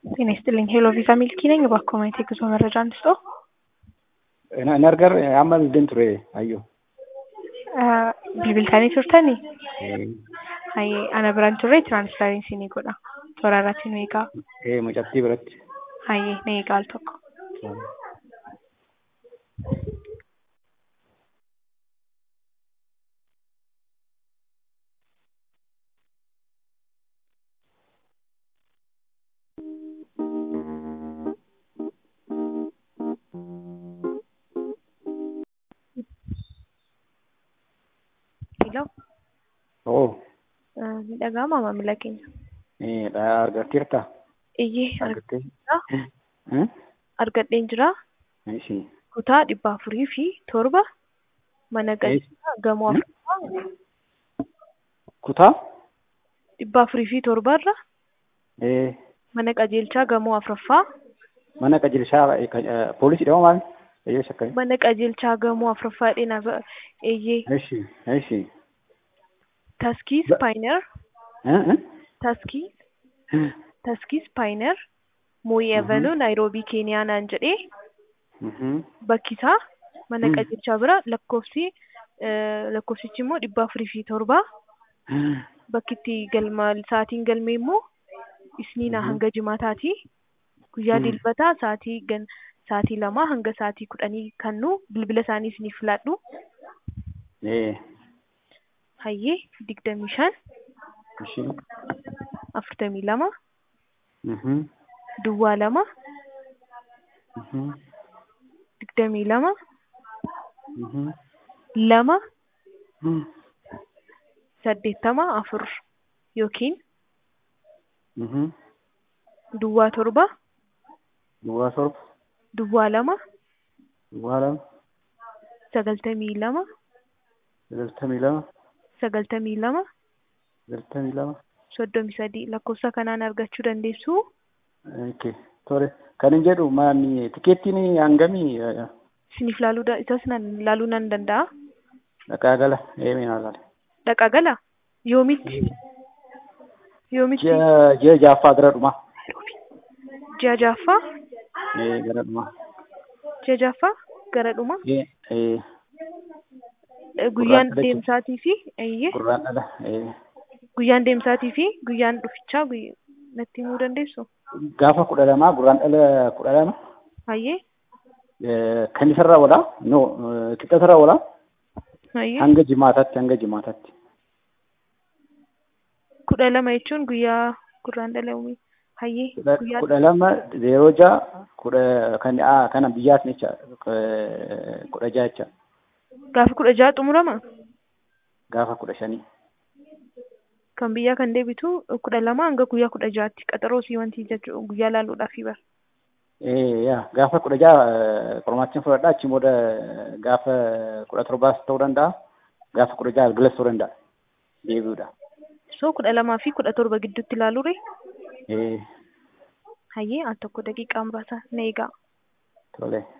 ጤና ይስጥልኝ ሄሎ ቪዛ ሚልኪ ነኝ። እባክዎ ማየት የጉዞ መረጃ እንስጠው። Nargar amma bilbileen ture ayyoo. Bilbiltanii turtanii? Hayyee ana biraan turre tiraansifariinsi ni godha. Toora irratti nu eegaa. Ee mucattii biratti. Hayyee na eegaa al tokko. Hello. Oo. Ni dhaga'amaa maamila keenya? Ee argatteerta? Iyyee Argattee? argadheera. Argadheen jira. Ishii. Kutaa dhibba afurii fi torba mana galchaa gamoo afuraffaa Kutaa? dhibba afurii fi torbarra Ee mana qajeelchaa gamoo afuraffaa mana qajeelshaa poolisii dhama maali? Eeyyee shakkai. mana qajeelchaa gamoo afuraffaa dheena eeyyee Ishii. Ishii. taskii Ba- spaayinar taskii taskii spaayinar mooyii avenuu naayiroobii keeniyaa naan jedhee bakki isaa mana Mm. qajeelchaa bira lakkoofsi eh, lakkoofsichi immoo dhibba afurii fi torba bakki itti galma sa'aatiin galmee immoo isniina Mhm. hanga jimaataati guyyaa Mm. dilbataa sa'aatii gan sa'aatii lamaa hanga sa'aatii kudhanii kannu bilbila isaanii isiniif filadhu Ee. hayyee digdamii shan Ishii. afurtamii lama Mhm. duwwaa lama Mhm. digdamii lama Mhm. lama Mhm. saddeettama afur yookiin Mhm. duwwaa torba Duwwaa torba. duwwaa lama Duwwaa lama. sagaltamii lama Sagaltamii lama. sagaltamii lama Sagaltamii lama. soddomii sadii lakkoofsa kanaan argachuu dandeessu Okay. Tole. Kan hin jedhu maani tikeettiin hangamii isiniif laaluu da- isas nan laaluu nan danda'a dhaqaa gala eemee naa laale. dhaqaa gala yoomitti yoomitti Ji'a ji'a jaaffaa gara dhumaa. ji'a jaaffaa Ee gara dhumaa. ji'a jaaffaa gara dhuma Ee ee Eh, guyyaan Gurraacha deemsaatii fi eeyyee gurraan dhala. Ee guyyaan deemsaatii fi guyyaan dhufichaa guyy- natti himuu dandeessu gaafa kudha lamaa gurraan dhala kudha lama. hayyee Ee, Kan isarraa walaa no qixxatarraa walaa hayyee hanga jimaataatti hanga jimaataatti. kudha lama jechuun guyyaa gurraan dhala uumii hayyee Kudha guyyaa kudha lama zeeroo ja'a kudha kan aa kana biyyaas jecha kudha ja'a jecha gaafa kudha ja'a xumurama gaafa kudha shanii. kan biyyaa kan deebitu kudha lama hanga guyyaa kudha ja'aatti qaxaroo sii wanti jechuu guyyaa laaluudhaafi bara Ee yaa gaafa kudha ja'a qormaachin fudhadhaa achi booda gaafa kudha torbaas ta'uu danda'a gaafa kudha ja'a galgalas ta'uu danda'a deebi'uudha. so kudha lamaa fi kudha torba gidduutti laaluure Ee hayyee al tokko daqiiqaa muraasa na eegaa tole.